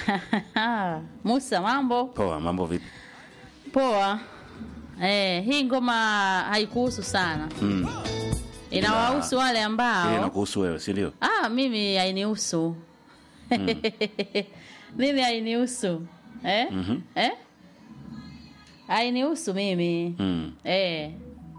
Musa, mambo Poa, mambo vipi? poa. Eh, hii ngoma haikuhusu sana, Mm. inawahusu wale Ile ambao inakuhusu wewe, si ndio? ah, mimi hainihusu mimi hainihusu eh? Mhm. eh? hainihusu mimi Mm. eh.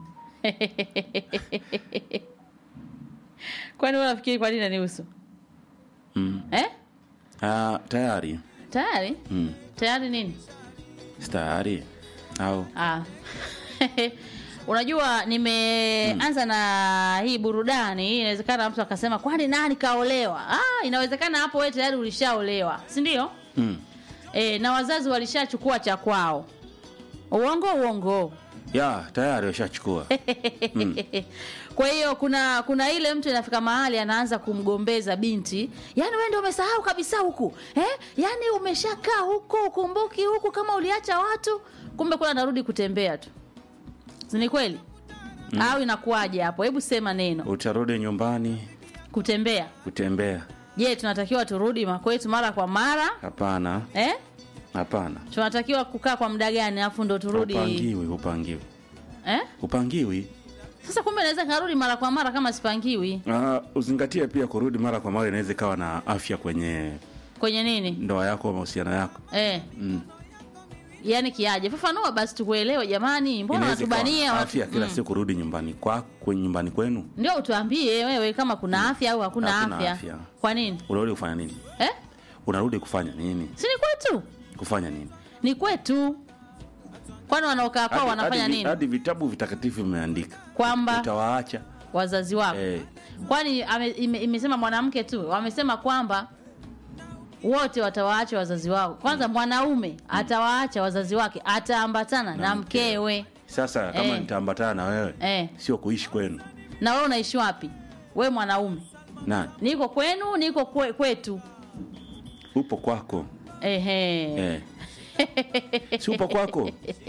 kwani unafikiri kwa nini hanihusu Mm. eh? Ah, tayari. tayari Mm. tayari nini Si tayari. Au Ah. Unajua nimeanza na hii burudani, inawezekana mtu akasema kwani nani kaolewa? Ah, inawezekana hapo wewe tayari ulishaolewa, si ndio? mm. E, na wazazi walishachukua cha kwao. Uongo uongo. Ya, tayari washachukua. Kwa hiyo kuna kuna ile mtu inafika mahali anaanza kumgombeza binti, yaani wewe ndio umesahau kabisa huku eh? Yaani umeshakaa huko ukumbuki huku kama uliacha watu, kumbe kuna anarudi kutembea tu, si ni kweli? Au inakuwaje hapo? Hebu sema neno Utarudi nyumbani kutembea. kutembea. Je, tunatakiwa turudi makwetu mara kwa mara Hapana. eh? Hapana. Tunatakiwa kukaa kwa muda gani alafu ndo turudi Upangiwi, upangiwi. eh? Upangiwi. Sasa kumbe naweza karudi mara kwa mara kama sipangiwi Ah, uzingatie pia kurudi mara kwa mara inaweza ikawa na afya kwenye kwenye nini ndoa yako au mahusiano yako. eh? Mm. yaani kiaje fafanua basi tukuelewe jamani mbona Inaweza ikawa watubania watu afya kila siku kurudi nyumbani kwa kwenye nyumbani kwenu. ndio utuambie wewe kama kuna afya au hakuna Hakuna afya. afya. kwa nini Unarudi kufanya nini? eh? Unarudi kufanya nini? si ni kwetu Kufanya nini? ni kwetu kwani wanaokaa kwao Hadi- wanafanya hadi- nini Hadi vitabu vitakatifu vimeandika kwamba utawaacha. wazazi wako Eh, kwani ame, ime, imesema mwanamke tu wamesema kwamba wote watawaacha wazazi wao kwanza mwanaume atawaacha wazazi wake ataambatana na, mkewe sasa kama Eh. nitaambatana na wewe Eh. sio kuishi kwenu. na wewe unaishi wapi we mwanaume Nani? niko kwenu niko kwe, kwetu Upo kwako. ehe Eh. si upo kwako?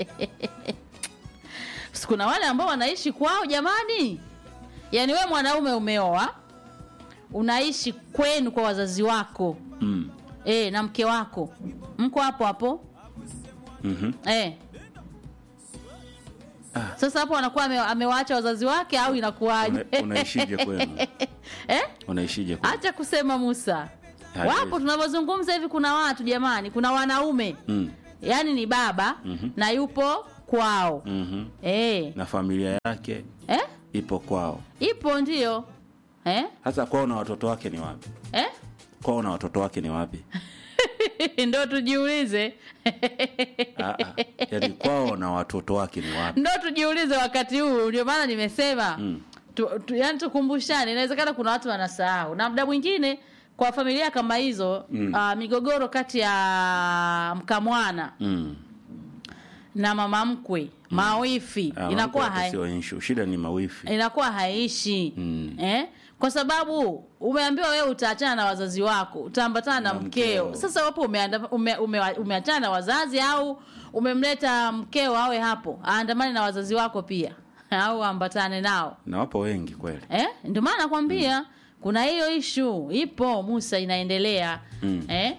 Si kuna wale ambao wanaishi kwao jamani yaani we mwanaume umeoa unaishi kwenu kwa wazazi wako Mm. e, na mke wako mko hapo hapo Mhm. e. Ah. sasa hapo anakuwa ame, amewaacha wazazi wake au inakuwaje Una- unaishije kwenu? eh? Unaishije kwenu? acha kusema musa Haiwezi. wapo tunavyozungumza hivi kuna watu jamani kuna wanaume Mm. yaani ni baba Mhm. na yupo kwao Mhm. eh. Na familia yake Eh? ipo kwao. ipo ndio eh? Sasa kwao na watoto wake ni wapi? Eh? Kwao na watoto wake ni wapi? ndo tujiulize Ah, ah. Yaani kwao na watoto wake ni wapi? ndo tujiulize wakati huu ndio maana nimesema Mm. tu, tu, yani tukumbushane inawezekana kuna watu wanasahau na muda mwingine kwa familia kama hizo Mm. uh, migogoro kati ya mkamwana Mm. na mama mkwe mawifi Ah, inakuwa mambo yake hai, sio issue. Shida ni mawifi. inakuwa haishi Mm. eh? kwa sababu umeambiwa wewe utaachana na wazazi wako utaambatana na Na mkeo mkeo. sasa wapo umeanda- ume, ume, umeachana na wazazi au umemleta mkeo awe hapo aandamane na wazazi wako pia au ambatane nao Na wapo wengi kweli. eh? ndio maana nakwambia kuna hiyo ishu ipo musa inaendelea Mm. eh?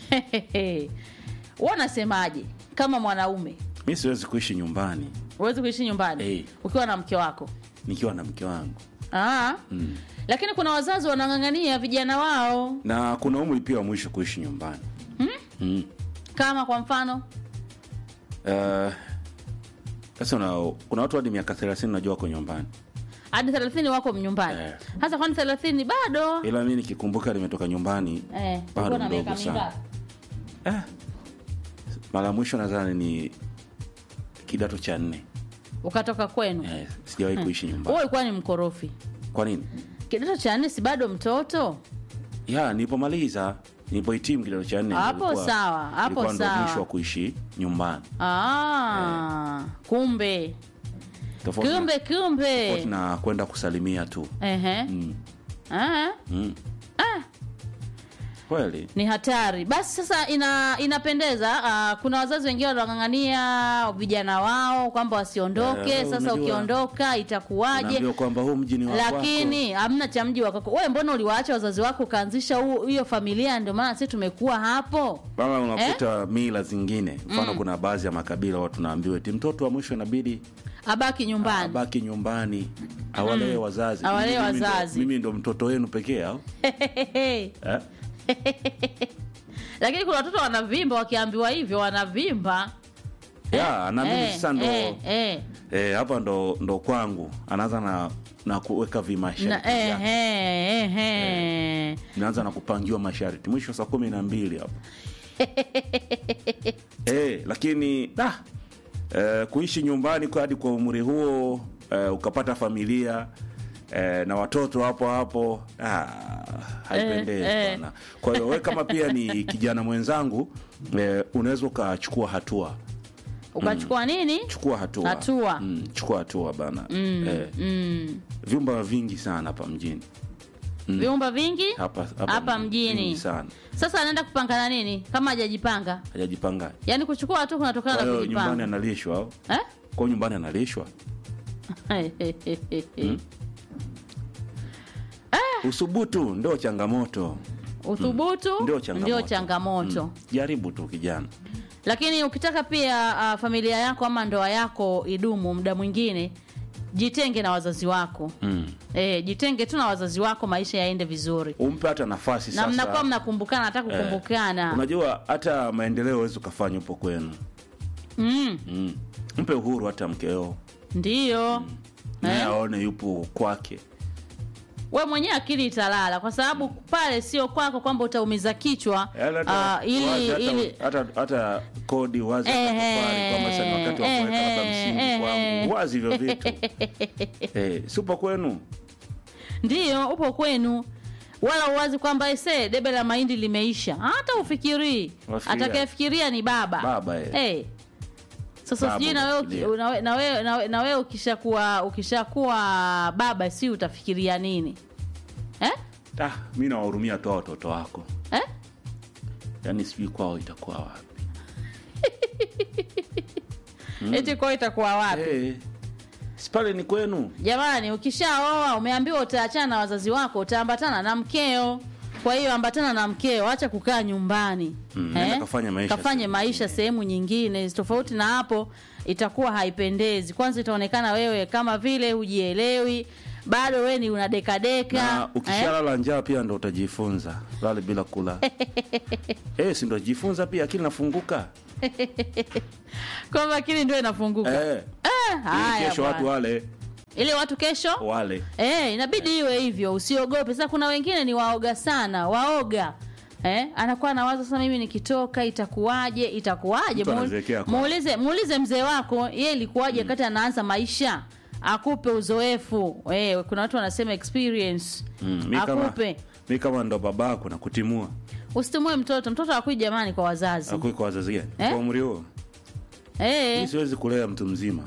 Wewe unasemaje kama mwanaume Mi siwezi kuishi nyumbani huwezi kuishi nyumbani Eh. ukiwa na mke wako nikiwa na mke wangu. Aa. Mm. lakini kuna wazazi wanang'ang'ania vijana wao Na kuna umri pia wa mwisho kuishi nyumbani. Mm. kama kwa mfano Eh, Sasa una- kuna watu hadi miaka 30 najua wako nyumbani. hadi thelathini wako nyumbani Eh. hasa kwani thelathini bado Ila mimi nikikumbuka nimetoka nyumbani eh, bado uko na mdogo miaka sana. mingapi? eh, mara ya mwisho nadhani ni kidato cha nne. ukatoka kwenu Eh, sijawahi kuishi wewe nyumbani. ulikuwa ni mkorofi Kwa nini? kidato cha nne si bado mtoto Ya, nilipomaliza nilipohitimu kidato cha nne Hapo nilikuwa- sawa, hapo nilikuwa ndo sawa. mwisho wa kuishi nyumbani. ah, kumbe Tofauti na- kumbe kumbe tofauti na kwenda kusalimia tu. Ehe. Mm. Ah, Mm. kweli ni hatari basi sasa ina inapendeza uh, kuna wazazi wengine wanang'ang'ania vijana wao kwamba wasiondoke Eh, sasa unajua, ukiondoka itakuwaje unaambiwa kwamba huu mji ni wa kwako. lakini hamna cha mji wakako wewe mbona uliwaacha wazazi wako ukaanzisha huu- hiyo familia ndio maana sisi tumekuwa hapo mama unakuta mila zingine mfano kuna baadhi ya makabila watu naambiwa eti mtoto wa mwisho inabidi abaki nyumbani abaki nyumbani awalee wazazi Awalee Mimi ndo- wazazi. mimi ndo mtoto wenu pekee au eh? lakini kuna watoto wanavimba wakiambiwa hivyo wanavimba ya na mimi Eh, sasa ndo eh, eh. eh, hapa ndo ndo kwangu anaanza na na kuweka vimasharti Na, eh, vyake. eh, eh, eh. naanza na kupangiwa masharti mwisho saa kumi na mbili hapo eh, lakini ah, eh, kuishi nyumbani kwa hadi kwa umri huo eh, ukapata familia eh, na watoto hapo hapo ah, haipendezi Eh, eh. bwana kwa hiyo we kama pia ni kijana mwenzangu eh, unaweza ukachukua hatua ukachukua nini chukua hatua Hatua. mm, chukua hatua bana eh, mm. vyumba vingi sana hapa mjini vyumba vingi hapa hapa, Hapa mjini. vingi sana sasa anaenda kupangana nini kama hajajipanga hajajipanga yaani kuchukua hatua kunatokana kwa na hiyo nyumbani kujipanga analishwa au eh? kwa nyumbani analishwa usubutu ndio changamoto uthubutu ndio changamoto, ndio changamoto. Mm. jaribu tu kijana lakini ukitaka pia uh, familia yako ama ndoa yako idumu muda mwingine jitenge na wazazi wako mm. e, jitenge tu na wazazi wako maisha yaende vizuri umpe hata nafasi na sasa mnakuwa mnakumbukana hata kukumbukana unajua hata maendeleo huwezi ukafanya upo kwenu mm, mm. mpe uhuru hata mkeo ndiyo naye Eh? aone yupo kwake we mwenyewe akili italala kwa sababu pale sio kwako kwamba utaumiza kichwa Yaani hata- uh, ili, wazi hata, ili hata, hata kodi wazi hata Ehe, tofali kwamba sasa ni wakati wa kuweka labda ehe, msingi kwangu ehe. wazi hivyo vitu eh, sipo kwenu ndiyo upo kwenu wala uwazi kwamba ese debe la mahindi limeisha hata ufikirii Wafikiria. atakayefikiria ni baba Baba, eh. hey. sasa Baba sijui na wewe uki- unafikiria. na we- na wewe- na we- na wewe ukishakuwa ukishakuwa baba si utafikiria nini eh? ah, mi nawahurumia tu hao watoto wako Eh? yaani sijui kwao itakuwa wapi eti kwao itakuwa wapi Eh, si pale ni kwenu jamani ukishaoa umeambiwa utaachana na wazazi wako utaambatana na mkeo kwa hiyo ambatana na mkeo acha kukaa nyumbani Mm, nenda kafanye maisha kafanye sehemu maisha sehemu nyingine tofauti na hapo itakuwa haipendezi kwanza itaonekana wewe kama vile hujielewi bado wewe ni unadekadeka na ukishalala njaa pia ndo utajifunza lale bila kula eh, si ndo jifunza pia akili nafunguka kwamba akili ndio inafunguka eh, eh, ili haya kesho watu bwana. wale ili watu kesho wale Eh, inabidi iwe hivyo, usiogope. Sasa kuna wengine ni waoga sana, waoga. Eh, anakuwa anawaza sasa mimi nikitoka itakuwaje? Itakuwaje? Mtu Muul- anazeekea kwa- Muulize muulize mzee wako, yeye ilikuwaje wakati anaanza maisha? Akupe uzoefu. Eh, kuna watu wanasema experience. mm, mi kama, Akupe. mi kama ndo babako na kutimua Usitumue mtoto. Mtoto akui jamani kwa wazazi. akui kwa wazazi gani Eh? kwa umri huo mi Eh, siwezi kulea mtu mzima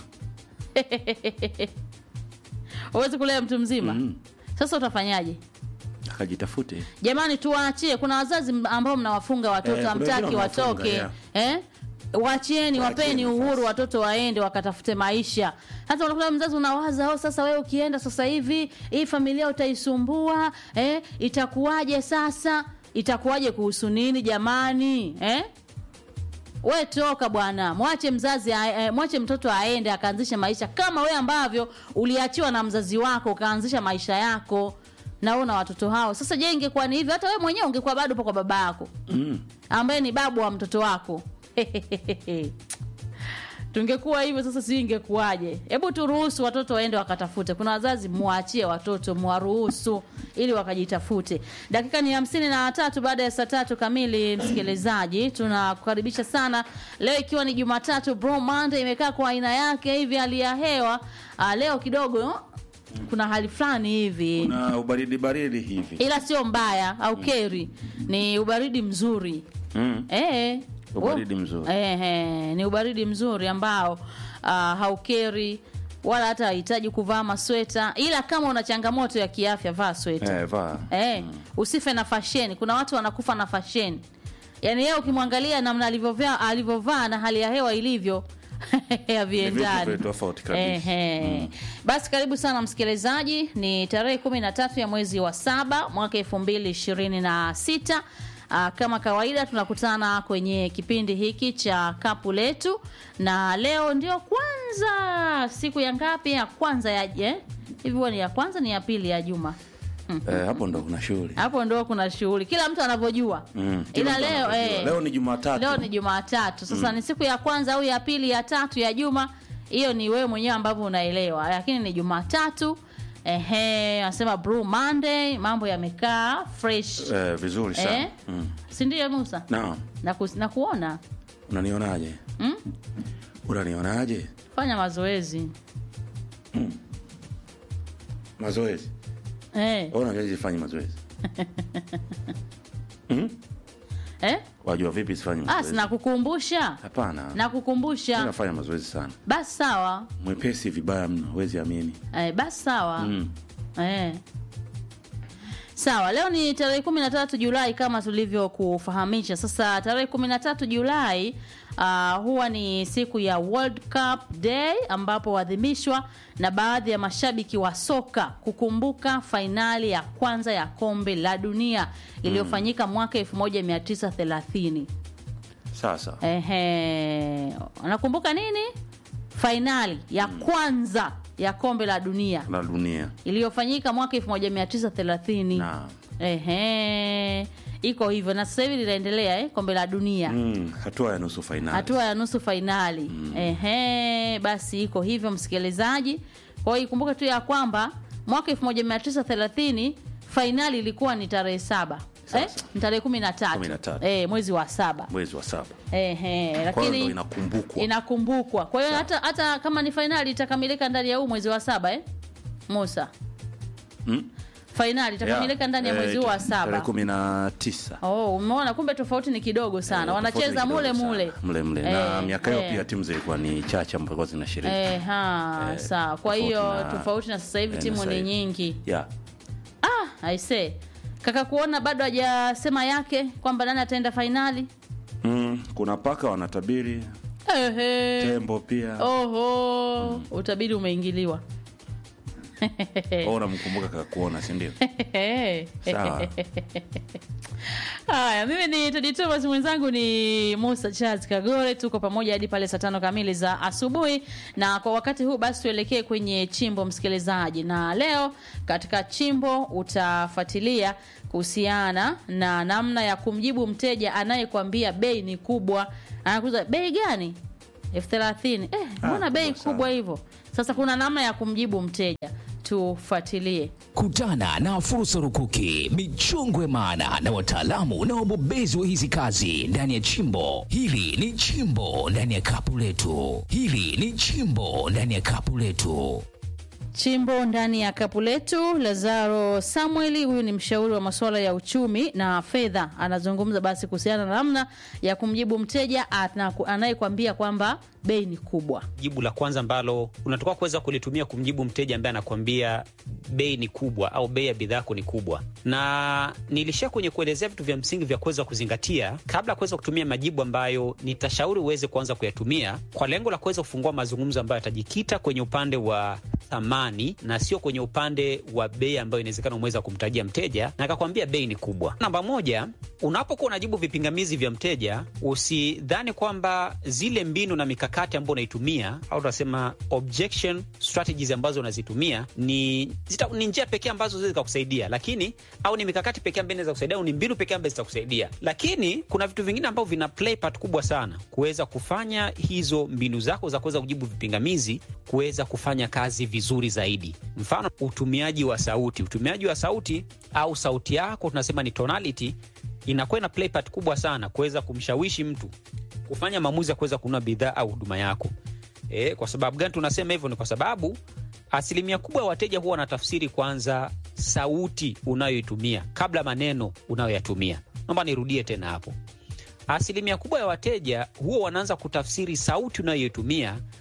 huwezi kulea mtu mzima. mm. Sasa utafanyaje? akajitafute jamani tuwaachie kuna wazazi m- ambao mnawafunga watoto Eh, kuna hamtaki wengine wanawafunga, watoke yeah. eh? wachieni wapeni Waacheni uhuru nafasi. watoto waende wakatafute maisha hata unakuta mzazi unawaza oh, sasa wewe ukienda sasa hivi hii familia utaisumbua eh? itakuwaje sasa itakuwaje kuhusu nini jamani eh? we toka bwana mwache mzazi a- eh, mwache mtoto aende akaanzishe maisha kama we ambavyo uliachiwa na mzazi wako ukaanzisha maisha yako na wewe na watoto hao sasa je ingekuwa ni hivyo hata we mwenyewe ungekuwa bado upo kwa baba yako mm. ambaye ni babu wa mtoto wako tungekuwa hivyo sasa sijui ingekuwaje hebu turuhusu watoto waende wakatafute kuna wazazi muwaachie watoto muwaruhusu ili wakajitafute dakika ni hamsini na tatu baada ya saa tatu kamili msikilizaji tunakukaribisha sana leo ikiwa ni jumatatu bro monday imekaa kwa aina yake hivi hali ya hewa ah, leo kidogo kuna hali fulani hivi na ubaridi baridi hivi ila sio mbaya au keri ni ubaridi mzuri mm. Eh, Ubaridi oh, mzuri. eh, eh, ni ubaridi mzuri ambao uh, haukeri wala hata hahitaji kuvaa masweta, ila kama una changamoto ya kiafya vaa sweta Eh, vaa. eh, usife na fasheni. Kuna watu wanakufa na fasheni, yaani yeye ukimwangalia namna alivyovaa alivyovaa na hali ya hewa ilivyo haviendani. vitu tofauti kabisa. Ehe. Basi karibu sana msikilizaji, ni tarehe kumi na tatu ya mwezi wa saba mwaka elfu mbili ishirini na sita. Ah, kama kawaida tunakutana kwenye kipindi hiki cha kapu letu, na leo ndio kwanza siku ya ngapi? Ya kwanza ya eh? hivi huwa ni ya kwanza ni ya pili ya juma Eh, hapo ndo kuna shughuli. hapo ndo kuna shughuli, kila mtu anavyojua Mm, kila ila mtu leo anavyojua. eh, Leo ni Jumatatu. leo ni Jumatatu. Sasa ni siku ya kwanza au ya pili ya tatu ya juma, hiyo ni wewe mwenyewe ambavyo unaelewa, lakini ni Jumatatu. Ehe, anasema Blue Monday, mambo yamekaa fresh Eh, vizuri sana. eh? Mm. si ndio Musa? Naam. Na, kus, na kuona Unanionaje? Mm? Unanionaje? fanya mazoezi Mazoezi. eh, Wewe unajua sifanyi mazoezi. Mm? eh? Wajua vipi sifanyi Ah, mazoezi? sinakukumbusha Hapana. Mimi nakukumbusha, nafanya mazoezi sana. basi sawa Mwepesi vibaya mno, huwezi amini. eh, basi sawa Mm. Eh. Sawa, leo ni tarehe kumi na tatu Julai kama tulivyokufahamisha. Sasa tarehe kumi na tatu Julai uh, huwa ni siku ya World Cup Day ambapo huadhimishwa na baadhi ya mashabiki wa soka kukumbuka fainali ya kwanza ya kombe la dunia iliyofanyika mwaka 1930. Sasa. Ehe, unakumbuka nini? Fainali ya kwanza ya kombe la dunia Na dunia. iliyofanyika mwaka 1930. Naam. Ehe, iko hivyo na sasa hivi linaendelea eh, kombe la dunia Mm, hatua ya nusu fainali. hatua ya nusu fainali. Ehe, basi iko hivyo msikilizaji. Kwa hiyo ikumbuke tu ya kwamba mwaka 1930 fainali ilikuwa ni tarehe saba eh, Sasa. ni tarehe kumi na tatu Kumi na tatu. eh, mwezi wa saba mwezi wa saba. Ehe, Kwa hiyo lakini ndo inakumbukwa. inakumbukwa. Kwa hiyo hata hata kama ni fainali itakamilika ndani ya huu mwezi wa saba eh? Musa. Mm? Fainali itakamilika Yeah. ndani ya Eh, mwezi huu wa Tarehe saba. kumi na tisa. Oh, umeona kumbe tofauti ni kidogo sana. Eh, Wanacheza tofauti ni mule kidogo mule. sana. mule mule na Eh, miaka hiyo eh. pia timu zilikuwa ni chache ambazo zilikuwa zinashiriki Eh, ha, Eh, sawa. Kwa tofauti hiyo na- tofauti na sasa hivi eh, timu na ni sasa hivi. nyingi. yeah. Ah, I say. Kaka kuona bado hajasema yake kwamba nani ataenda fainali. mm, kuna paka wanatabiri Ehe. tembo pia Oho, utabiri umeingiliwa. Wewe unamkumbuka kakuona si ndio sawa Haya, mimi ni Tedi Thomas, mwenzangu ni Musa Charles Kagore. Tuko pamoja hadi pale saa tano kamili za asubuhi, na kwa wakati huu basi tuelekee kwenye chimbo, msikilizaji. Na leo katika chimbo utafuatilia kuhusiana na namna ya kumjibu mteja anayekwambia bei ni kubwa. Anakuuliza bei gani? elfu thelathini. Eh, Ah, mbona bei kubwa sana. kubwa hivyo? Sasa kuna namna ya kumjibu mteja, tufuatilie. Kutana na fursa rukuki, michongo ya maana na wataalamu na wabobezi wa hizi kazi ndani ya chimbo. Hili ni chimbo ndani ya kapu letu. Hili ni chimbo ndani ya kapu letu. Chimbo ndani ya kapu letu. Lazaro Samueli, huyu ni mshauri wa masuala ya uchumi na fedha, anazungumza basi kuhusiana na namna ya kumjibu mteja ana- anayekwambia kwamba bei ni kubwa. jibu la kwanza ambalo unatoka kuweza kulitumia kumjibu mteja ambaye anakuambia bei ni kubwa au bei ya bidhaa yako ni kubwa. Na nilishia kwenye kuelezea vitu vya msingi vya kuweza kuzingatia kabla ya kuweza kutumia majibu ambayo nitashauri uweze kuanza kuyatumia kwa lengo la kuweza kufungua mazungumzo ambayo yatajikita kwenye upande wa thamani na sio kwenye upande wa bei ambayo inawezekana umeweza kumtajia mteja na akakwambia bei ni kubwa. Namba moja, unapokuwa unajibu vipingamizi vya mteja, usidhani kwamba zile mbinu na mikakati ambayo unaitumia au tunasema objection strategies ambazo unazitumia ni, zita, ni njia pekee ambazo zinaweza zikakusaidia, lakini au ni mikakati pekee ambayo inaweza kusaidia au ni mbinu pekee ambazo zitakusaidia, lakini kuna vitu vingine ambavyo vina play part kubwa sana kuweza kufanya hizo mbinu zako za kuweza kujibu vipingamizi kuweza kufanya kazi vizuri zaidi. Mfano, utumiaji wa sauti. Utumiaji wa sauti au sauti yako tunasema ni tonality, inakuwa ina play part kubwa sana kuweza kumshawishi mtu kufanya maamuzi ya kuweza kununua bidhaa au huduma yako. E, kwa sababu gani tunasema hivyo? Ni kwa sababu asilimia kubwa ya wateja huwa wanatafsiri kwanza sauti unayoitumia kabla maneno unayoyatumia. Naomba nirudie tena hapo. Asilimia kubwa ya wateja huwa wanaanza kutafsiri sauti unayoitumia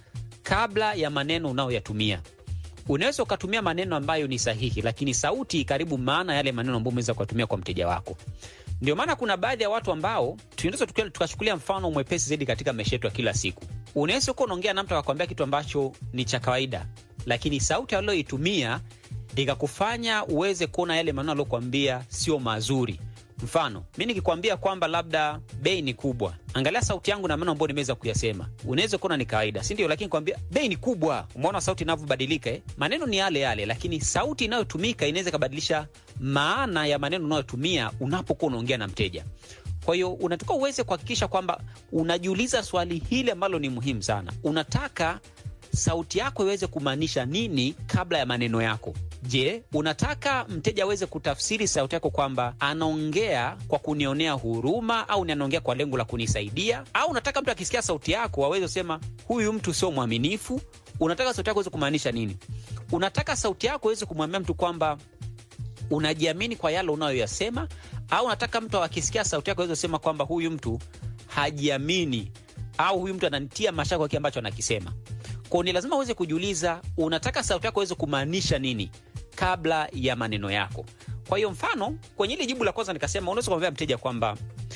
kabla ya maneno unayoyatumia. Unaweza ukatumia maneno ambayo ni sahihi, lakini sauti karibu maana yale maneno ambayo umeweza kuyatumia kwa mteja wako. Ndio maana kuna baadhi ya watu ambao tunaweza tukia- tukachukulia mfano mwepesi zaidi katika maisha yetu ya kila siku. Unaweza kuwa unaongea na mtu akakwambia kitu ambacho ni cha kawaida, lakini sauti aliyoitumia ikakufanya uweze kuona yale maneno aliyokuambia sio mazuri. Mfano, mi nikikwambia kwamba labda bei ni kubwa, angalia sauti yangu na maneno ambayo nimeweza kuyasema, unaweza kuona ni kawaida, si ndio? Lakini kwambia bei ni kubwa, umeona sauti inavyobadilika eh? Maneno ni yale yale, lakini sauti inayotumika inaweza ikabadilisha maana ya maneno unayotumia unapokuwa unaongea na mteja. Kwa hiyo unatakiwa uweze kuhakikisha kwamba unajiuliza swali hili ambalo ni muhimu sana. Unataka sauti yako iweze kumaanisha nini kabla ya maneno yako? Je, unataka mteja aweze kutafsiri sauti yako kwamba anaongea kwa kunionea huruma au ni anaongea kwa lengo la kunisaidia? Au unataka mtu akisikia sauti yako aweze kusema huyu mtu sio mwaminifu? Unataka sauti yako iweze kumaanisha nini? Unataka sauti yako iweze kumwambia mtu kwamba unajiamini kwa yale unayoyasema, au unataka mtu akisikia sauti yako aweze kusema kwamba huyu mtu hajiamini au huyu mtu ananitia mashaka kwa kile ambacho anakisema. Kwao ni lazima uweze kujiuliza, unataka sauti yako iweze kumaanisha nini kabla ya maneno yako. Kwa hiyo mfano, kwenye ile jibu la kwanza nikasema, unaweza kumwambia mteja kwamba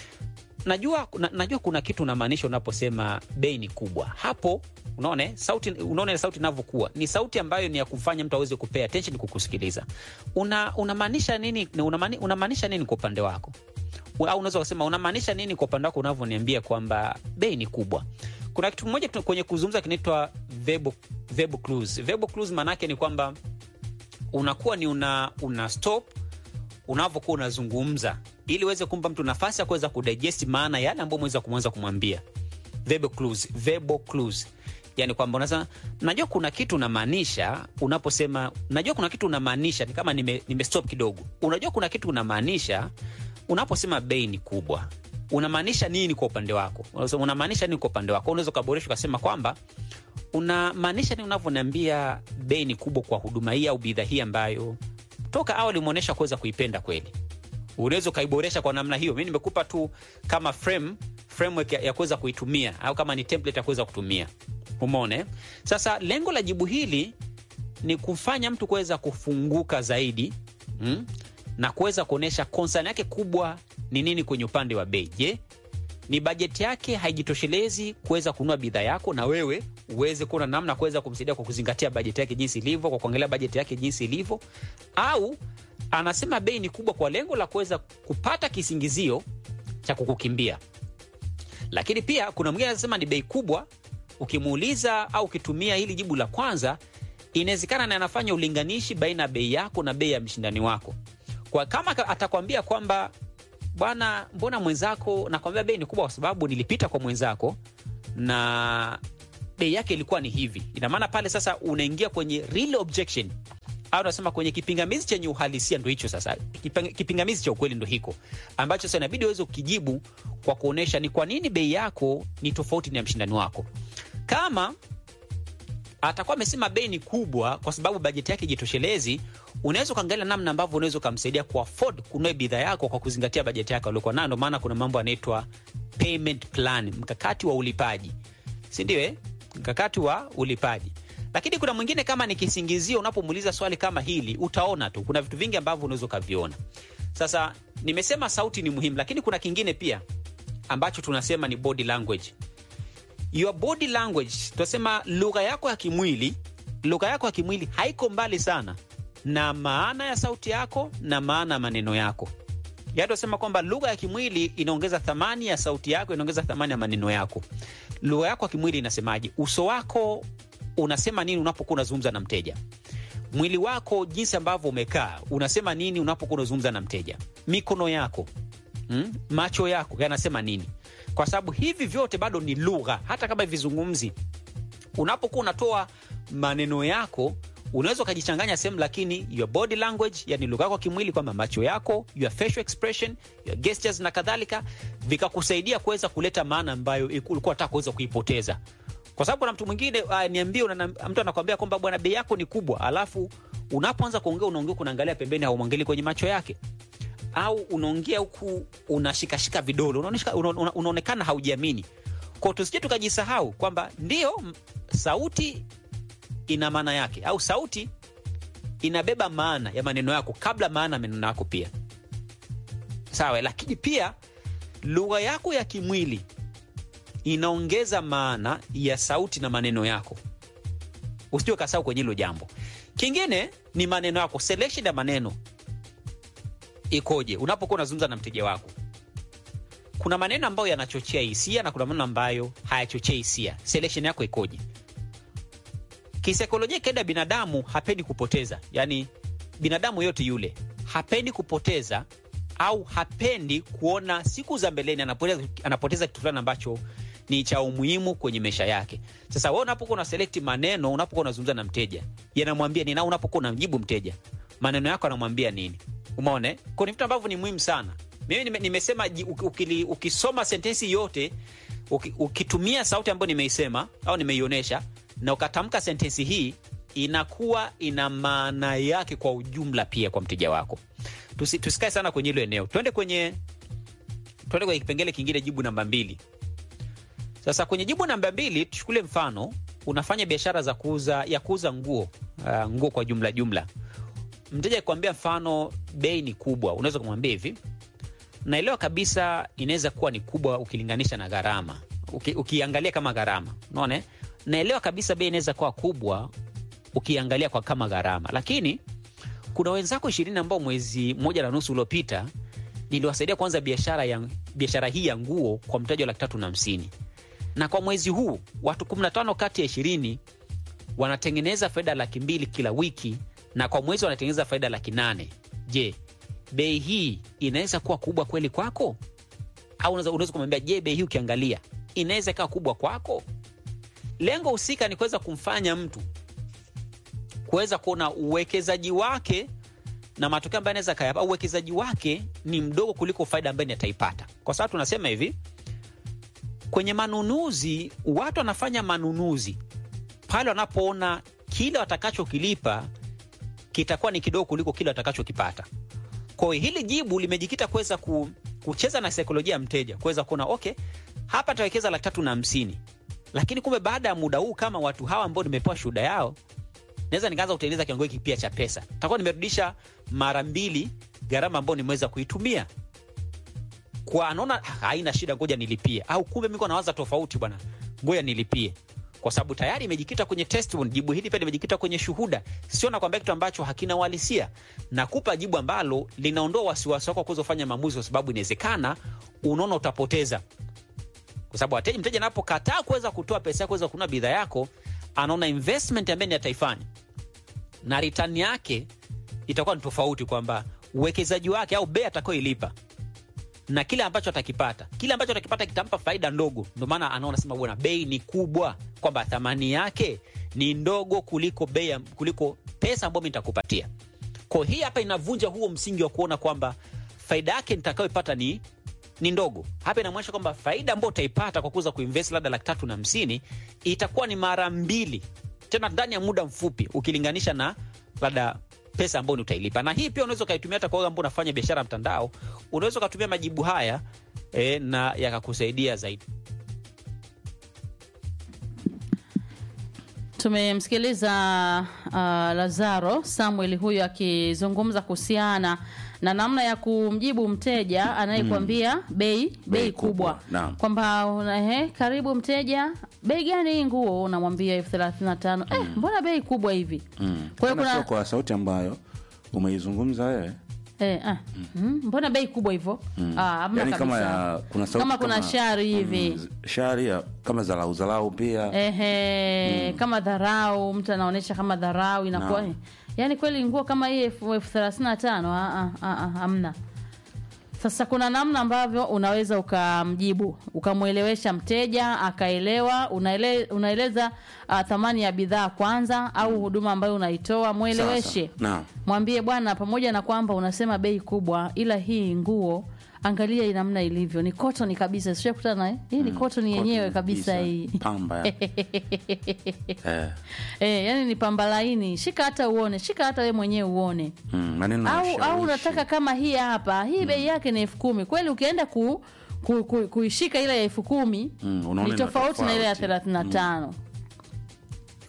najua, na, najua kuna kitu unamaanisha unaposema bei ni kubwa. Hapo unaona eh, sauti, unaona ile sauti inavyokuwa ni sauti ambayo ni ya kumfanya mtu aweze kupea attention kukusikiliza. Una unamaanisha nini? Unamaani- Unamaanisha nini kwa upande wako? Au unaweza kusema unamaanisha nini kwa upande wako unavyoniambia kwamba bei ni kubwa. Kuna kitu kimoja tu- kwenye kuzungumza kinaitwa verbal, verbal clues. Verbal clues maana yake ni kwamba unakuwa ni una, una stop unavyokuwa unazungumza ili uweze kumpa mtu nafasi ya kuweza kudigest maana yale ambayo umeweza kumweza kumwambia. Verbal clues, verbal clues. Yani kwamba unasema najua kuna kitu unamaanisha unaposema najua kuna kitu unamaanisha, ni kama nime, nime stop kidogo. Unajua kuna kitu unamaanisha unaposema bei ni kubwa, unamaanisha nini kwa upande wako? Unasema, Unamaanisha nini kwa upande wako? Unaweza ukaboresha ukasema kwamba unamaanisha nini unavyoniambia bei ni kubwa kwa huduma hii au bidhaa hii ambayo toka awali umeonyesha kuweza kuipenda kweli. Unaweza ukaiboresha kwa namna hiyo. Mi nimekupa tu kama frame, framework ya, ya kuweza kuitumia au kama ni template ya kuweza kutumia. Umeona? eh? Sasa lengo la jibu hili ni kufanya mtu kuweza kufunguka zaidi mm, na kuweza kuonyesha concern yake kubwa ni nini kwenye upande wa bei. Je, ni bajeti yake haijitoshelezi kuweza kununua bidhaa yako, na wewe uweze kuona namna ya kuweza kumsaidia kwa kuzingatia bajeti yake jinsi ilivyo, kwa kuangalia bajeti yake jinsi ilivyo, au anasema bei ni kubwa kwa lengo la kuweza kupata kisingizio cha kukukimbia. Lakini pia kuna mwingine anasema ni bei kubwa, ukimuuliza au ukitumia hili jibu la kwanza, inawezekana na anafanya ulinganishi baina ya bei yako na bei ya mshindani wako. Kwa kama ka- atakwambia kwamba bwana, mbona mwenzako, nakwambia bei ni kubwa kwa sababu nilipita kwa mwenzako na bei yake ilikuwa ni hivi. Ina maana pale sasa unaingia kwenye real objection au unasema kwenye kipingamizi chenye uhalisia, ndo hicho sasa. Kiping- Kipingamizi cha ukweli ndo hiko ambacho sasa inabidi uweze kukijibu kwa kuonyesha ni kwa nini bei yako ni tofauti na ya mshindani wako. Kama atakuwa amesema bei ni kubwa kwa sababu bajeti yake jitoshelezi, unaweza ukaangalia namna ambavyo unaweza ukamsaidia ku afford kununua bidhaa yako kwa kuzingatia bajeti yake aliokuwa nayo. Ndio maana kuna mambo yanaitwa payment plan, mkakati wa ulipaji, si ndio? Eh, mkakati wa ulipaji. Lakini kuna mwingine kama ni kisingizio, unapomuuliza swali kama hili, utaona tu kuna vitu vingi ambavyo unaweza ukaviona. Sasa nimesema sauti ni muhimu, lakini kuna kingine pia ambacho tunasema ni body language your body language, tunasema lugha yako ya kimwili. Lugha yako ya kimwili haiko mbali sana na maana ya sauti yako na maana ya maneno yako. Yaani tunasema kwamba lugha ya kimwili inaongeza thamani ya sauti yako, inaongeza thamani ya maneno yako. Lugha yako ya kimwili inasemaje? Uso wako unasema nini unapokuwa unazungumza na mteja? Mwili wako jinsi ambavyo umekaa unasema nini unapokuwa unazungumza na mteja? Mikono yako mm? macho yako yanasema nini? Kwa sababu hivi vyote bado ni lugha, hata kama vizungumzi. Unapokuwa unatoa maneno yako unaweza ukajichanganya sehemu, lakini your body language, yani lugha yako ya kimwili, kwamba macho yako, your facial expression, your gestures na kadhalika, vikakusaidia kuweza kuleta maana ambayo ulikuwa unataka kuweza kuipoteza kwa sababu kuna mtu mwingine uh, niambie, una- mtu anakwambia kwamba bwana, bei yako ni kubwa, alafu unapoanza kuongea unaongea kunaangalia pembeni, haumwangalii kwenye macho yake, au unaongea huku unashikashika vidole, unaoneshika- una- una- unaonekana haujiamini. Kwa tusije tukajisahau kwamba ndio m- sauti ina maana yake au sauti inabeba maana ya maneno yako kabla maana ya maneno yako pia sawa lakini pia lugha yako ya kimwili inaongeza maana ya sauti na maneno yako usijue kasau kwenye hilo jambo kingine ni maneno yako selection ya maneno ikoje unapokuwa unazungumza na mteja wako kuna maneno ambayo yanachochea hisia na kuna maneno ambayo hayachochei hisia selection yako ikoje kisaikolojia kaida binadamu hapendi kupoteza yaani binadamu yote yule hapendi kupoteza au hapendi kuona siku za mbeleni anapoteza, anapoteza kitu fulani ambacho ni cha umuhimu kwenye maisha yake sasa wewe unapokuwa una select maneno unapokuwa unazungumza na mteja yanamwambia nini au unapokuwa unamjibu mteja maneno yako anamwambia nini umeona eh? Kwa ni vitu ambavyo ni muhimu sana mimi nime, nimesema ji- uki- ukili- ukisoma sentensi yote uki, ukitumia sauti ambayo nimeisema au nimeionyesha na ukatamka sentensi hii inakuwa ina maana yake kwa ujumla pia kwa mteja wako Tusi, tusikae sana kwenye hilo eneo twende kwenye twende kwenye kipengele kingine jibu namba mbili sasa kwenye jibu namba mbili tuchukule mfano unafanya biashara za kuuza ya kuuza nguo uh, nguo kwa jumla jumla mteja akikwambia mfano bei ni kubwa unaweza kumwambia hivi naelewa kabisa inaweza kuwa ni kubwa ukilinganisha na gharama Uki, ukiangalia kama gharama unaona eh? naelewa kabisa bei inaweza kuwa kubwa ukiangalia kwa kama gharama lakini kuna wenzako ishirini ambao mwezi mmoja na nusu uliopita niliwasaidia kuanza biashara ya biashara hii ya nguo kwa mtaji wa laki tatu na hamsini na kwa mwezi huu watu 15 kati ya ishirini wanatengeneza faida laki mbili kila wiki na kwa mwezi wanatengeneza faida laki nane je bei hii inaweza kuwa kubwa kweli kwako au unaweza unaweza kumwambia je bei hii ukiangalia inaweza ikawa kubwa kwako lengo husika ni kuweza kumfanya mtu kuweza kuona uwekezaji wake na matokeo ambayo anaweza kayapa au uwekezaji wake ni mdogo kuliko faida ambayo ataipata kwa sababu tunasema hivi kwenye manunuzi watu wanafanya manunuzi pale wanapoona kile watakachokilipa kitakuwa ni kidogo kuliko kile watakachokipata kwa hiyo hili jibu limejikita kuweza ku, kucheza na saikolojia ya mteja kuweza kuona okay hapa tawekeza laki tatu na hamsini lakini kumbe baada ya muda huu kama watu hawa ambao nimepewa shuhuda yao naweza nikaanza kutengeneza kiwango hiki pia cha pesa takuwa nimerudisha mara mbili gharama ambayo nimeweza kuitumia kwa anaona "Ah, haina shida ngoja nilipie au kumbe miko nawaza tofauti bwana ngoja nilipie kwa sababu tayari imejikita kwenye testimony. Jibu hili pia limejikita kwenye shuhuda, sio nakwambia kitu ambacho hakina uhalisia. Nakupa jibu ambalo linaondoa wasiwasi wako wa kuweza kufanya maamuzi, kwa sababu inawezekana unaona utapoteza, kwa sababu wateja, mteja anapokataa kuweza kutoa pesa yako kuweza kununua bidhaa yako, anaona investment ambayo ni ataifanya na return yake itakuwa ni tofauti, kwamba uwekezaji wake au bei atakayoilipa na kile ambacho atakipata, kile ambacho atakipata kitampa faida ndogo. Ndio maana anaona sema, bwana, bei ni kubwa, kwamba thamani yake ni ndogo kuliko bei, ya- kuliko pesa ambayo mimi nitakupatia. Kwa hii hapa inavunja huo msingi wa kuona kwamba faida yake nitakayoipata ni ni ndogo. Hapa inamaanisha kwamba faida ambayo utaipata kwa kuweza kuinvest labda laki tatu na hamsini itakuwa ni mara mbili tena ndani ya muda mfupi ukilinganisha na labda pesa ambayo ni utailipa. Na hii pia unaweza ukaitumia hata kwa wale ambao unafanya biashara ya mtandao, unaweza ukatumia majibu haya e, na yakakusaidia zaidi. Tumemsikiliza uh, Lazaro Samuel huyu akizungumza kuhusiana na namna ya kumjibu mteja anayekwambia bei bei kubwa, Naam. kwamba una- ehe, karibu mteja, bei gani hii nguo? Unamwambia elfu thelathini na tano. Eh, mbona bei kubwa hivi? Mm. Kwa hiyo Tena kuna- sio kwa sauti ambayo umeizungumza wewe Eh, ah, mm, mbona bei kubwa hivyo? Ah, hamna Yaani kama kabisa. ya, kuna sauti Kama kuna shari hivi. mm, shari ya, kama zalau zalau pia Ehe, kama dharau, mtu anaonyesha kama dharau inakuwa Naam. eh, yaani kweli nguo kama hii elfu elfu thelathini na tano ah, ah, ah, ah, hamna. Sasa kuna namna ambavyo unaweza ukamjibu ukamwelewesha mteja akaelewa. Unaele, unaeleza uh, thamani ya bidhaa kwanza au huduma ambayo unaitoa, mweleweshe Sasa, naam. mwambie bwana, pamoja na kwamba unasema bei kubwa, ila hii nguo angalia hii namna ilivyo, ni cotton kabisa. Sishakutana eh? Hii ni cotton yenyewe Cotton kabisa hii pamba ya. eh, Eh, yani ni pamba laini. Shika hata uone, shika hata we mwenyewe uone. mm, maneno ya Au ushawishi. au unataka kama hii hapa, hii bei yake ni elfu kumi. Kweli ukienda ku, ku, ku, kuishika ile ya elfu kumi Mm, unaona ni ina tofauti na ile ya tofauti. thelathini na tano.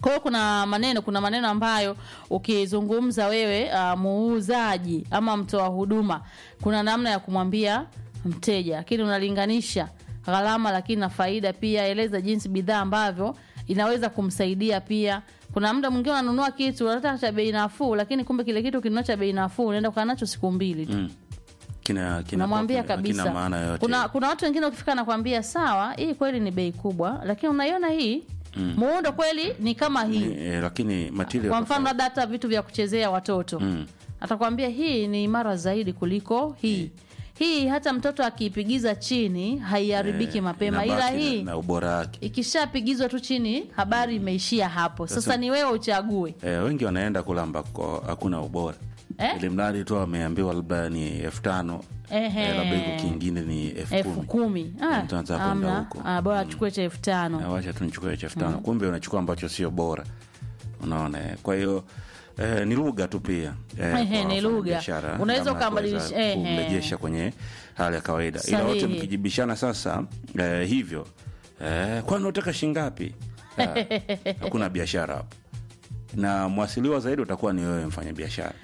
kwa hiyo kuna maneno kuna maneno ambayo ukizungumza wewe uh, muuzaji ama mtoa huduma kuna namna ya kumwambia mteja lakini unalinganisha gharama lakini na faida pia eleza jinsi bidhaa ambavyo inaweza kumsaidia pia kuna muda mwingine unanunua kitu unataka cha bei nafuu lakini kumbe kile kitu kinunua cha bei nafuu unaenda kukaa nacho siku mbili tu Mm. Kina kina unamwambia kina kabisa maana yote. kuna, kuna watu wengine ukifika nakwambia sawa hii kweli ni bei kubwa lakini unaiona hii mm. muundo kweli ni kama hii Eh, lakini material kwa mfano tofauti. labda hata vitu vya kuchezea watoto Mm. atakwambia hii ni imara zaidi kuliko hii hii hata mtoto akiipigiza chini haiharibiki Eh, mapema ila inabaki na- hii na ubora wake. ikishapigizwa tu chini habari imeishia hapo sasa, Sasa- ni wewe uchague Eh, wengi wanaenda kula ambako hakuna ubora Eh? ili mradi tu ameambiwa labda ni elfu tano Ehe. eh, labda iko kingine ni elfu elfu kumi kumi Ah, Mtu anaanza kwenda amna. huko. Ah, bora achukue cha elfu tano Na wacha tu nichukue cha elfu tano kumbe unachukua ambacho sio bora unaona eh. kwa hiyo eh, ni lugha tu pia eh, Ehe, kwa ni lugha. wafanyabiashara, Unaweza namna ya kuweza ukabadilisha- ehe. kumrejesha kwenye hali ya kawaida ila wote Sahihi. mkijibishana sasa eh, hivyo eh, kwani unataka shingapi Ah, hakuna biashara hapo na mwasiliwa zaidi utakuwa ni wewe mfanya biashara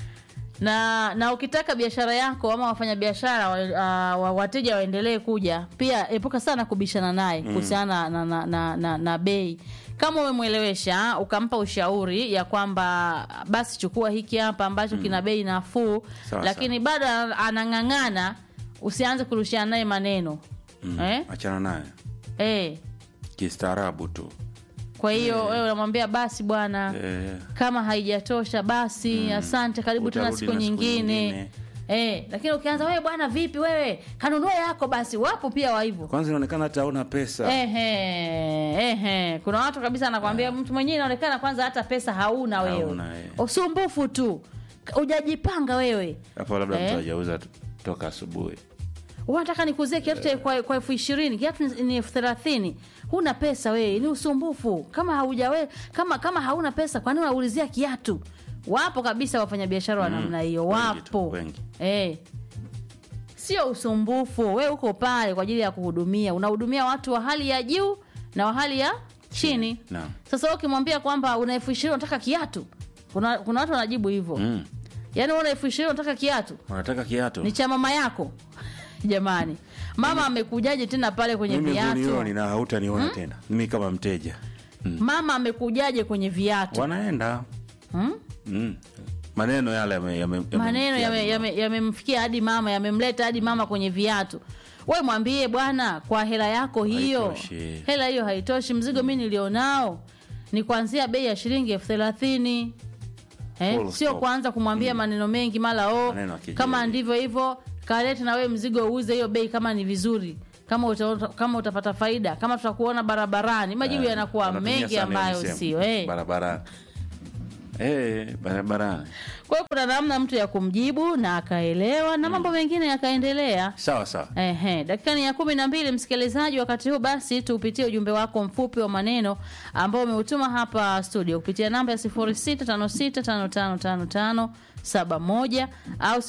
na na ukitaka biashara yako ama wafanyabiashara wa, uh, wa, wateja waendelee kuja pia epuka sana kubishana naye kuhusiana na, na, na, na, na bei kama umemwelewesha ukampa ushauri ya kwamba basi chukua hiki hapa ambacho kina bei nafuu Sawa, lakini bado anang'ang'ana usianze kurushiana naye maneno eh? achana naye Eh. kistaarabu tu kwa hiyo wewe unamwambia basi bwana eh, kama haijatosha basi asante karibu tena Utarudi siku na siku nyingine nyingine. Eh, lakini ukianza wewe bwana vipi wewe kanunua yako basi wapo pia wa hivyo kwanza inaonekana hata hauna pesa Ehe, ehe. kuna watu kabisa anakwambia mtu mwenyewe inaonekana kwanza hata pesa hauna wewe Hauna, eh. usumbufu tu ujajipanga wewe hapo labda Eh. mtu hajauza t- toka asubuhi unataka nikuzie kiatu cha kwa kwa elfu ishirini kiatu ni- ni elfu thelathini huna pesa wewe ni usumbufu kama haujawe kama kama hauna pesa kwani unaulizia kiatu wapo kabisa wafanyabiashara wa namna hiyo wengi tu, wapo wengi. eh sio usumbufu we uko pale kwa ajili ya kuhudumia unahudumia watu wa hali ya juu na wa hali ya chini Naam. sasa wewe ukimwambia kwamba una elfu ishirini unataka kiatu kuna, kuna watu wanajibu hivyo mm. yaani wewe una elfu ishirini unataka kiatu unataka kiatu ni cha mama yako jamani mama amekujaje tena pale kwenye mimi viatu hunioni na hautaniona tena mimi kama mteja mama amekujaje kwenye viatu wanaenda hmm? mm. maneno yale yame- yame- yame- maneno yame- yamemfikia yame, yamemfikia hadi mama yamemleta hadi mama kwenye viatu we mwambie bwana kwa hela yako hiyo Haitoshi. hela hiyo haitoshi mzigo mi nilionao ni kuanzia bei ya shilingi elfu thelathini eh, Full sio stop. kuanza kumwambia maneno mengi mara o Maneno ya kejeli. kama ndivyo hivyo kalete na wewe mzigo uuze hiyo bei kama ni vizuri kama uta, kama utapata faida kama tutakuona barabarani majibu Eh, yanakuwa wanatumia mengi sana ambayo hiyo misemo. sio eh. barabarani eh, barabarani kwa hiyo kuna namna mtu ya kumjibu na akaelewa na mambo mengine yakaendelea sawa sawa Ehe, dakika ni ya kumi na mbili msikilizaji. Wakati huu basi tuupitie ujumbe wako mfupi wa maneno ambao umeutuma hapa studio kupitia namba ya 0656555571 au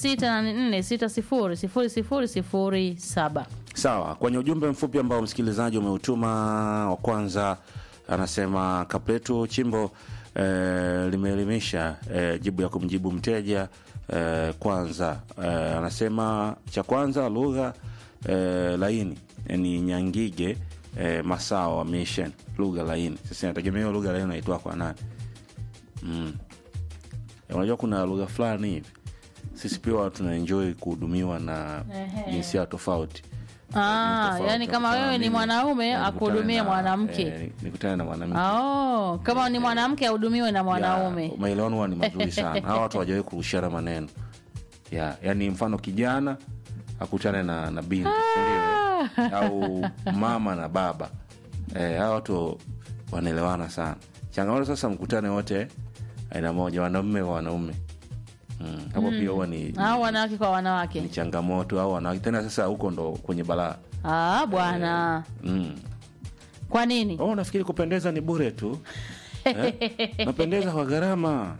0684600007. sawa kwenye ujumbe mfupi ambao msikilizaji umeutuma wa kwanza anasema kapletu chimbo eh, limeelimisha eh, jibu ya kumjibu mteja eh, kwanza eh, anasema cha kwanza lugha eh, laini ni nyangige eh, masao wa mission lugha laini sasa inategemea hiyo lugha laini unaitwa kwa nani mm. Eh, unajua kuna lugha fulani hivi sisi pia tunaenjoy kuhudumiwa na Ehe. jinsia tofauti Ah, tofauti. yani kama Kutana wewe ni mimi, mwanaume eh, akuhudumie nikutane na- mwanamke. eh, nikutane na mwanamke Oh, kama ni mwanamke ahudumiwe na Ya, mwanaume. maelewano huwa ni mazuri sana hawa watu hawajawahi kurushiana maneno ya yani mfano kijana akutane na, na binti sindio eh? au mama na baba eh, hawa watu wanaelewana sana changamoto sasa mkutane wote aina moja wanaume kwa wanaume Mm, hapo pia huwa ni, Au wanawake kwa ni wanawake. changamoto au wanawake tena sasa huko ndo kwenye balaa Ah, bwana. mm. Kwa nini? oh, nafikiri kupendeza ni bure tu eh? napendeza kwa gharama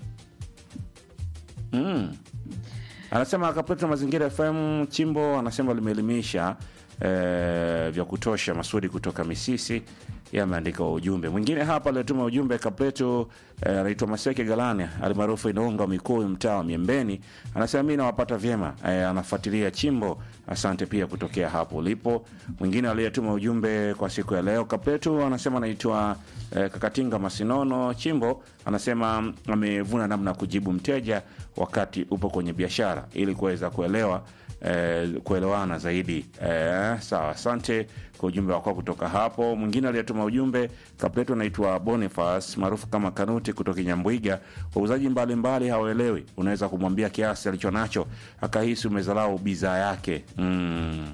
mm. anasema akapeta mazingira fm chimbo anasema limeelimisha eh, vya kutosha masudi kutoka misisi yeye ameandika wa ujumbe mwingine hapa aliotuma ujumbe kapleto eh, anaitwa maseke galani alimaarufu inaunga mikuu mtaa wa miembeni anasema mi nawapata vyema eh, anafuatilia chimbo asante pia kutokea hapo ulipo mwingine aliyetuma ujumbe kwa siku ya leo kapleto anasema anaitwa eh, kakatinga masinono chimbo anasema amevuna namna ya kujibu mteja wakati upo kwenye biashara ili kuweza kuelewa eh, kuelewana zaidi eh, sawa asante kwa ujumbe wako kutoka hapo mwingine aliyetuma ujumbe kapleto anaitwa bonifas maarufu kama kanuti kutoka nyambwiga wauzaji mbalimbali hawaelewi unaweza kumwambia kiasi alicho nacho akahisi umezalau bidhaa yake mm.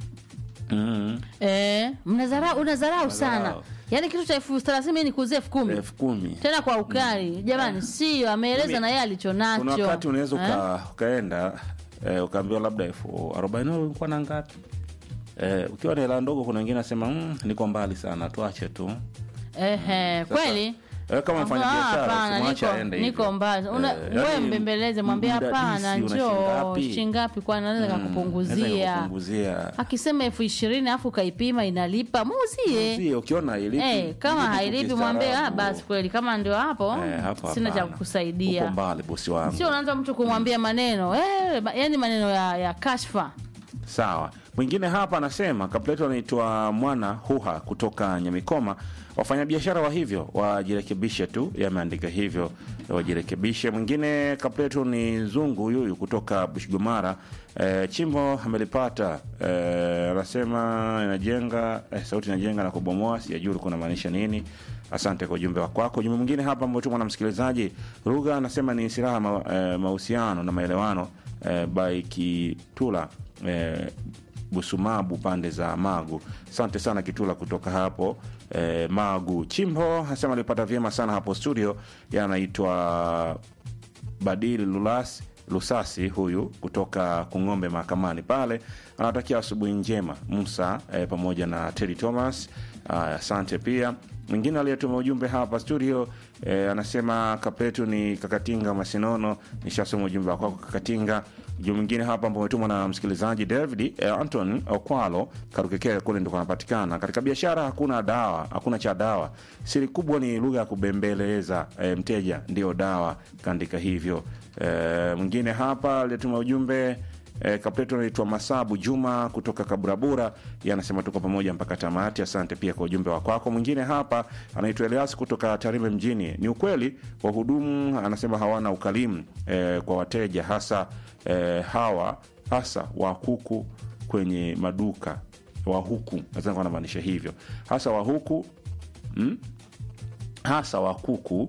Mm. Eh, mnazarau unazarau sana Unadharau. yaani kitu cha elfu thelathini mi nikuuzie elfu kumi elfu kumi tena kwa ukali jamani sio ameeleza Mimi- na yeye alicho nacho kuna wakati unaweza Eh? uka, ukaenda eh, ukaambiwa labda elfu arobaini ulikuwa na ngapi eh, ukiwa na hela ndogo kuna wengine nasema mm, niko mbali sana tuache tu Ehe, Sasa, kweli eh, kama mfanya Ah, biashara hapana, usimwache niko- aende niko hivyo. mbali Una- Eh, wewe yaani mbembeleze mwambie mdadisi hapana una njoo shingapi? shingapi kwa naweza Naweza kakupunguzia kukupunguzia. akisema elfu ishirini alafu ukaipima inalipa muuzie Usiye, ukiona hailipi Eh, kama jibu tu hailipi mwambie ah, kistaarabu. basi kweli kama ndio hapo Eh, hapo sina cha hapana. kukusaidia uko mbali bosi wangu sio unaanza mtu kumwambia maneno eh, ma- yani maneno ya, ya kashfa sawa mwingine hapa anasema kapleto anaitwa mwana huha kutoka nyamikoma wafanyabiashara wa hivyo wajirekebishe tu yameandika hivyo wajirekebishe mwingine kapleto ni zungu yuyu kutoka bushgomara e, chimbo amelipata e, anasema inajenga e, sauti inajenga na kubomoa sijajua ulikuwa unamaanisha nini asante kwa ujumbe wako ujumbe mwingine hapa ambao tumwa na msikilizaji rugha anasema ni silaha ma, e, mahusiano na maelewano e, by kitula e, busumabu pande za magu asante sana kitula kutoka hapo e, magu chimbo anasema alipata vyema sana hapo studio yanaitwa badili lulas lusasi huyu kutoka kung'ombe mahakamani pale anawatakia asubuhi njema musa e, pamoja na tedi thomas Aya, asante pia mwingine aliyetuma ujumbe hapa studio e, anasema kapetu ni kakatinga masinono nishasoma ujumbe wa kwako kakatinga ujumbe mwingine hapa ambao umetumwa na msikilizaji david e, anton okwalo karukekee kule ndiko anapatikana katika biashara hakuna dawa hakuna cha dawa siri kubwa ni lugha ya kubembeleza e, mteja ndio dawa kaandika hivyo e, mwingine hapa aliyetuma ujumbe E, kapleto anaitwa masabu juma kutoka kaburabura ye anasema tuko pamoja mpaka tamati asante pia kwa ujumbe wa kwako mwingine hapa anaitwa elias kutoka tarime mjini ni ukweli wahudumu anasema hawana ukalimu e, kwa wateja hasa e, hawa hasa wa kuku kwenye maduka wa huku nadhani anamaanisha hivyo hasa wa huku mm? hasa wa kuku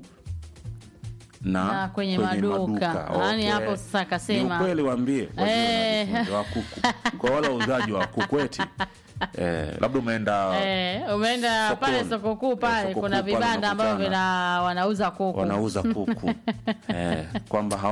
na, Na kwenye maduka. Yaani hapo sasa akasema- Ni ukweli waambie Eh. wa kuku kwa wale wauzaji wa kuku eti eh, labda umeenda eh, umeenda Sokoni. pale soko kuu Eh, pale soko kuna kuu pale vibanda ambavyo unakutana. vina wanauza kuku wanauza kuku eh, kwamba hawa